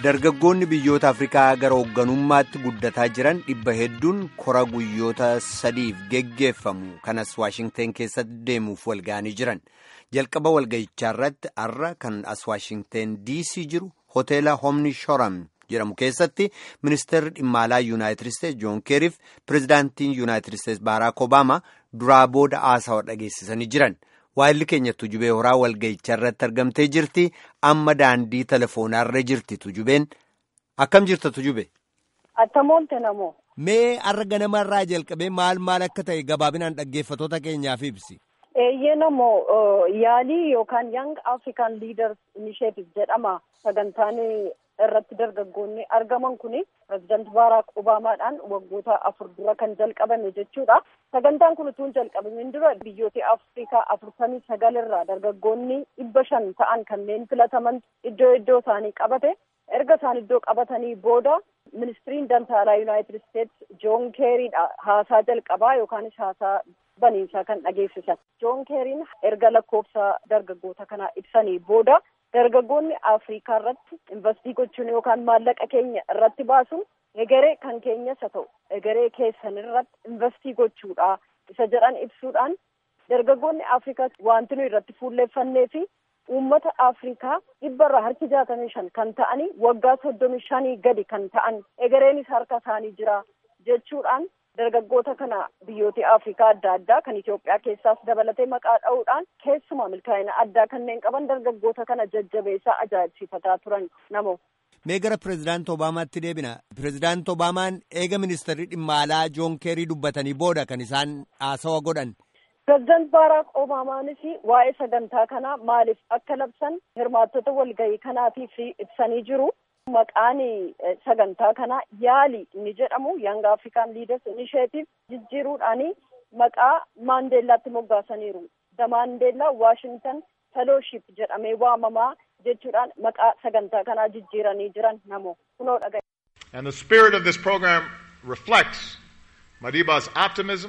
dargaggoonni biyyoota afrikaa gara hoogganummaatti guddataa jiran dhibba hedduun kora guyyoota sadiif geggeeffamu kanas waashingteen keessatti deemuuf walga'anii jiran jalqaba walga'ichaa irratti har'a kan as waashingteen diisii jiru hoteela homni shoram jedhamu keessatti ministeerri dhimma alaa yuunaayitid isteetsi joon keeriif pirezidaantiin yuunaayitid isteetsi baaraak obaamaa duraa booda haasawa dhageessisanii jiran. waayilli keenya tujubee horaa walga'ichaa irratti argamtee jirti amma daandii telefoonarra jirti tujubeen akkam jirta tujube. Attamoonte namoo. Mee har'a ganamarraa jalqabee maal maal akka ta'e gabaabinaan dhaggeeffatoota keenyaaf ibsi. Eeyyee namoo yaalii yookaan Young African Leaders Initiative jedhama sagantaan irratti dargaggoonni argaman kuni pirezidaanti Baaraak Obaamaadhaan waggoota afur dura kan jalqabame jechuudha. Sagantaan kun utuu hin jalqabamin dura biyyoota Afrikaa afurtamii sagal irraa dargaggoonni dhibba shan ta'an kanneen filataman iddoo iddoo isaanii qabate. Erga isaan iddoo qabatanii booda ministiriin dantaalaa Yuunaayitid Isteetsi Joon Keeriidha haasaa jalqabaa yookaanis haasaa baniinsaa kan dhageessisan. Joon Keeriin erga lakkoofsa dargaggoota kanaa ibsanii booda dargaggoonni Afrikaa irratti investii gochuun yookaan maallaqa keenya irratti baasuun egeree kan keenyas haa ta'u egeree keessan irratti investii gochuudha isa jedhan ibsuudhaan dargaggoonni Afrikaa wanti nuyi irratti fuulleeffannee fi uummata Afrikaa dhibba irraa harki jaatamii shan kan ta'anii waggaa soddomii shanii gadi kan ta'an egereenis harka isaanii jira jechuudhaan dargaggoota kana biyyoota Afrikaa adda addaa kan Itoophiyaa keessaas dabalatee maqaa dha'uudhaan keessumaa milkaa'ina addaa kanneen qaban dargaggoota kana jajjabeessaa ajaa'ibsiifataa turan namoo. Mee gara pirezidaanti Obaamaatti deebina. Pirezidaanti Obaamaan eega ministeerri dhimma alaa Joon Keerii dubbatanii booda kan isaan haasawa godhan. Pireezidaanti Baaraak Obaamaanis waa'ee sagantaa kanaa maaliif akka labsan hirmaattota walgahii kanaatiif ibsanii jiru. Maqaan sagantaa kanaa yaali inni jedhamu Young African Leaders Initiative jijjiiruudhaan maqaa Maandeellaatti moggaasaniiru. The Mandela Washington Fellowship jedhamee waamamaa jechuudhaan maqaa sagantaa kanaa jijjiiranii jiran namoo kunoo dhagaye. And the spirit of this program reflects Madiba's optimism,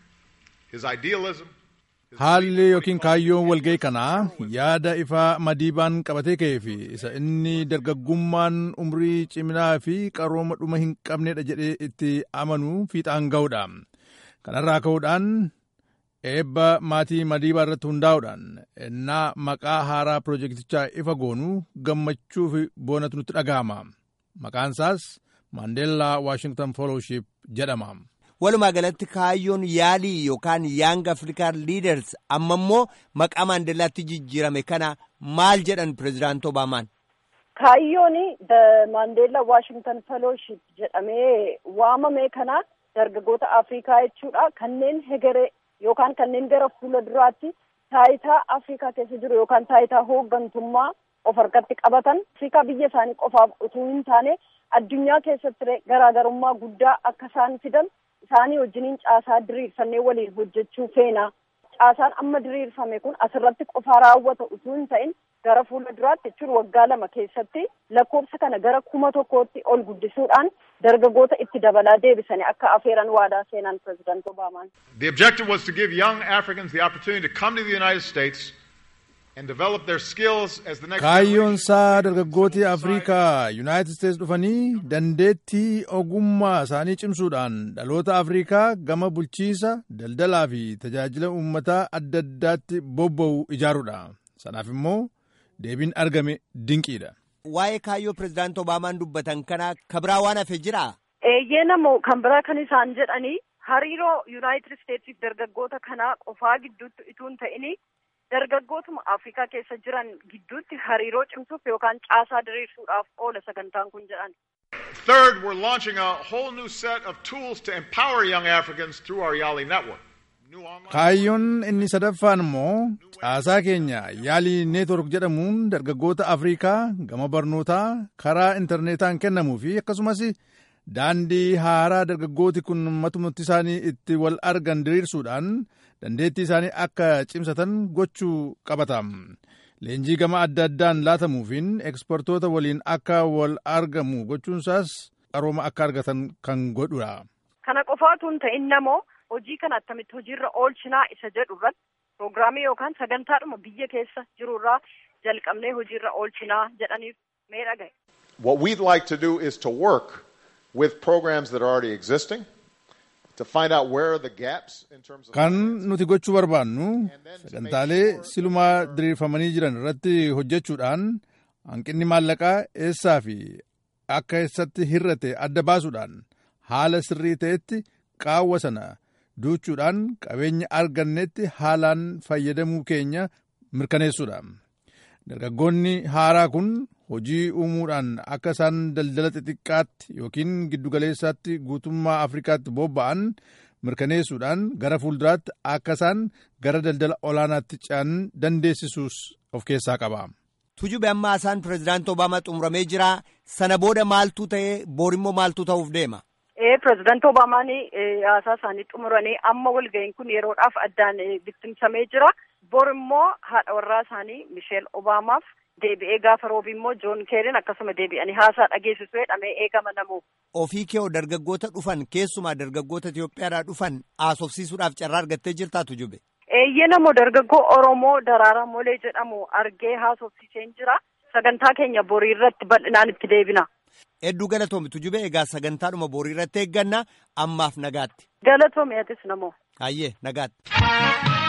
his idealism. Haalli yookiin kaayyoon walga'ii kanaa yaada ifaa madiibaan qabatee ka'ee fi isa inni dargaggummaan umrii ciminaa fi qarooma dhuma hin qabnedha jedhee itti amanuu fiixaan ga'uudha. Kanarraa ka'uudhaan eebba maatii madiibaa irratti hundaa'uudhaan ennaa maqaa haaraa pirojektichaa ifa goonuu gammachuu fi boonatu nutti dhaga'ama. Maqaan isaas Maandeellaa Waashington Fellowship jedhama. Walumaa galatti kaayyoon yaalii yookaan Young African Leaders amma immoo maqaa Maandeellaatti jijjiirame kana maal jedhan pirezidaanti Obaamaan? Kaayyoon the Mandela Washington Fellowship jedhamee waamame kana dargaggoota Afrikaa jechuudha kanneen hegeree yookaan kanneen gara fuula duraatti taayitaa Afrikaa keessa jiru yookaan taayitaa hooggantummaa of harkatti qabatan Afrikaa biyya isaanii qofaaf utuu hin taane addunyaa keessatti garaagarummaa guddaa akka isaan fidan isaanii wajjiniin caasaa diriirfannee waliin hojjechuu feena. Caasaan amma diriirfame kun asirratti qofaa raawwata utuu hin ta'in gara fuula duraatti jechuun waggaa lama keessatti lakkoofsa kana gara kuma tokkootti ol guddisuudhaan dargaggoota itti dabalaa deebisanii akka afeeran waadaa seenan pirezidaanti Obaamaan. The objective was to give young Africans the opportunity to come to the United States and develop their skills as the next Kaayyoon isaa dargaggooti Afrikaa Yuunaayitid Isteets dhufanii dandeettii ogummaa isaanii cimsuudhaan dhaloota Afrikaa gama bulchiisa, daldalaa fi tajaajila uummataa adda addaatti bobba'u ijaaruudha. Sanaaf immoo deebiin argame dinqiidha. Waa'ee kaayyoo pirezidaanti Obaamaan dubbatan kana kabiraa waan hafe jiraa? Eeyyee namoo kan biraa kan isaan jedhanii hariiroo Yuunaayitid Isteetsiif dargaggoota kanaa qofaa gidduutti utuu hin ta'ini dargaggootuma Afrikaa keessa jiran gidduutti hariiroo cimsuuf yookaan caasaa diriirsuudhaaf oola sagantaan kun jedhan. Third, we're launching a whole new set of tools to empower young Africans through our Yali network. Kaayyoon inni sadaffaan immoo caasaa keenya yaalii neetwork jedhamuun dargaggoota Afrikaa gama barnootaa karaa intarneetaan kennamuu fi akkasumas daandii haaraa dargaggooti kun matumatti isaanii itti wal argan diriirsuudhaan dandeettii isaanii akka cimsatan gochuu qabata. Leenjii gama adda addaan laatamuufiin ekspertoota waliin akka wal argamu gochuunsaas qarooma akka argatan kan godhudha. Kana qofaatu hin ta'in namoo hojii kana attamitti hojiirra oolchinaa isa jedhu irratti piroogiraamii yookaan sagantaadhuma biyya keessa jiru irraa jalqabnee hojiirra oolchinaa jedhaniif mee dhagaye. What we'd like to do is to work with programs that are already existing to find out where are the gaps in terms of. Kan nuti gochuu barbaannu sagantaalee silumaa diriirfamanii jiran irratti hojjechuudhaan hanqinni maallaqaa eessaa fi akka eessatti hir'ate adda baasuudhaan haala sirrii ta'etti qaawwa sana duuchuudhaan qabeenya argannetti haalaan fayyadamuu keenya mirkaneessuudha. Dargaggoonni haaraa kun hojii uumuudhaan akka isaan daldala xixiqqaatti yookiin giddugaleessaatti guutummaa Afrikaatti bobba'an mirkaneessuudhaan gara fuulduraatti akka isaan gara daldala olaanaatti ce'an dandeessisuus of keessaa qaba. Tujube amma isaan pirezidaantii Obaamaa xumuramee jira. Sana booda maaltu ta'ee boorimmoo maaltu ta'uuf deema? Ee pirezidaantii Obaamaan haasaa isaanii xumuranii amma walga'iin kun yeroodhaaf addaan bittimsamee jira. Bor immoo haadha warraa isaanii Misheel Obaamaaf deebi'ee gaafa roobi immoo Joon Keerin akkasuma deebi'anii haasaa dhageessisu jedhamee eegama namu. Ofii kee dargaggoota dhufan keessumaa dargaggoota Itoophiyaadhaa dhufan haasofsiisuudhaaf carraa argattee jirtaa Tujube? Eeyyee namoo dargaggoo Oromoo Daraaraa Molee jedhamu argee haasofsiiseen jira. Sagantaa keenya borii irratti bal'inaan itti deebina. Hedduu galatoomi Tujube egaa sagantaadhuma borii irratti eegganna ammaaf nagaatti. Galatoomi atis namoo. Hayyee nagaatti.